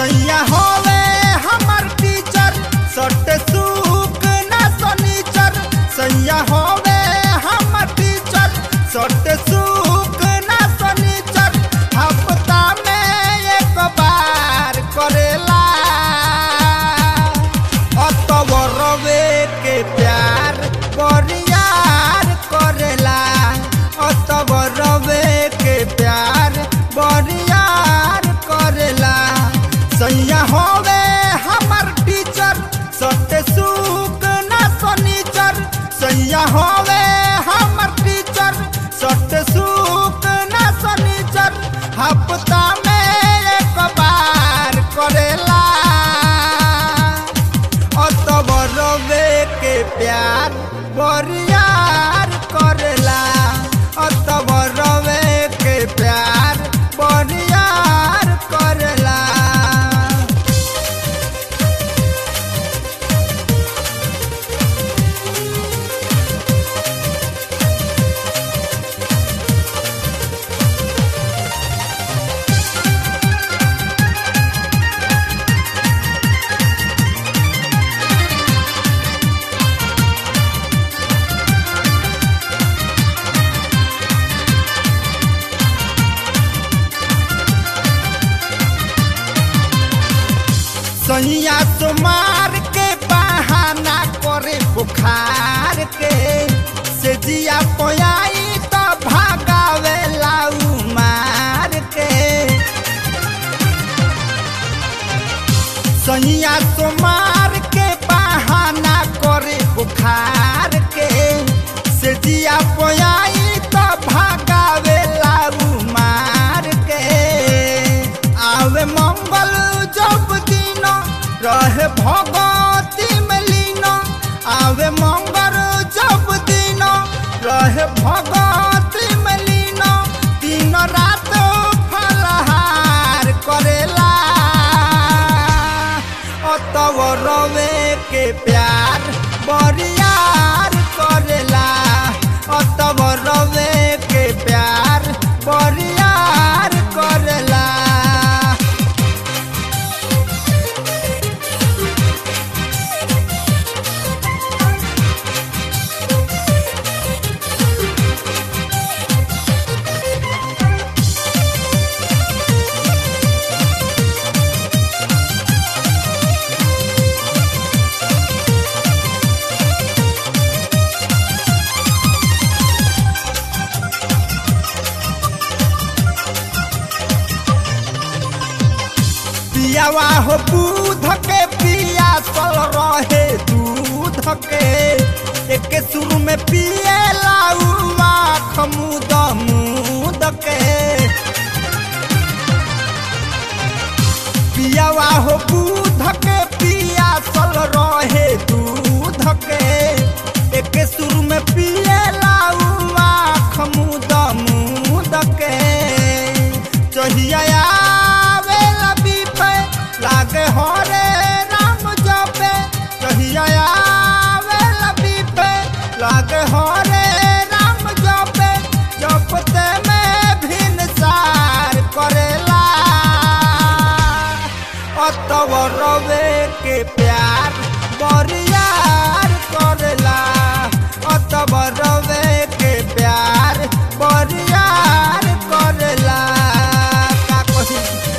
सैया होवे हमर टीचर सट सुक ना सनीचर सैया होवे हमर टीचर सट सुक ना सनीचर हफ्ता में एक बार करेला अतवरवे के प्यार बरियार करेला अतवरवे के प्यार बरियार करेला सैया होवे हमर टीचर सत्य सुख ना सनीचर सैया होवे हमर टीचर सत्य सुख ना सनीचर हफ्ता में एक बार करेला अतबरवे के प्यार बरियार करेला अतबरवे के प्यार बरियार करेला सैया तुम्हार के बहाना करे बुखार के से जिया पोयाई तो भागावे लाऊ मार के सैया तुम्हार के बहाना करे बुखार के से जिया पोयाई तो भागावे लाऊ मार के आवे मंगल जब दिन रहे भगवती में लीन आवे मंगल जब दिन रहे भगवती में लीन दिन रात फलहार करेला अतवरवे के प्यार बरियार करेला अतवरवे के प्यार बरियार करेला पियावा हो दूध के पिया सल रहे दूध के एक सुर में पिए लाऊ आँख मुद मुद के पियावा हो दूध के पिया सल रहे दूध के एक सुर में पिए लाऊ आँख मुद मुद के चहिया आवेला बीपे लागे हरे राम जपे चहिया आवेला बीपे लागे हरे राम जपे जपते में भिन सार करेला अतवरवे के प्यार बरियार करेला अतवरवे के प्यार बरियार करेला का कही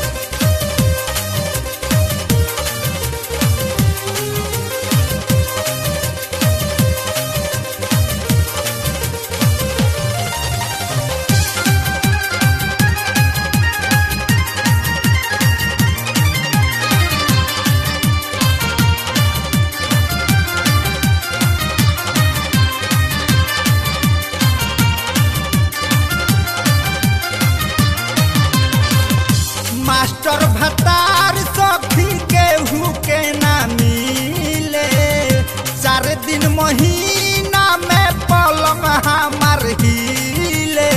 मास्टर भतार सखी केहू के ना मिले चार दिन महीना में पलंग हमार हिले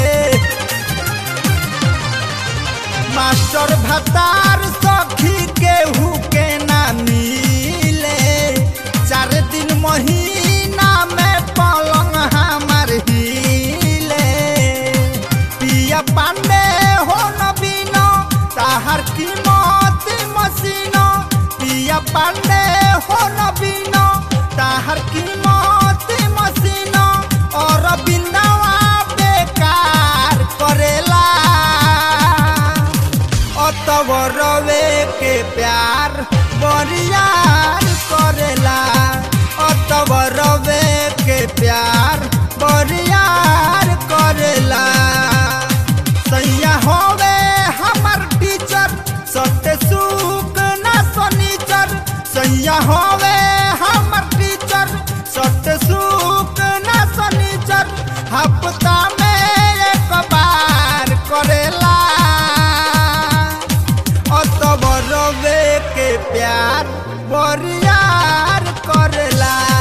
मास्टर भतार सखी केहू के ना मिले चार दिन महीना में पलंग हमार हिले पिया पांडे हो नबीन ताहर कीमत मशीन पांडे हो नबीनो ताहर कीमत मसीनो और बिंदावा बेकार करेला अतवरवे के प्यार बरियार करेला अतवरवे के प्यार बरियार करेला सैया होवे हमर टीचर सत्य सुख ना शनिचर सैया होवे हमर टीचर सत्य सुख ना शनिचर हफ्ता में एक बार करेला अतबरवे के प्यार बरियार करेला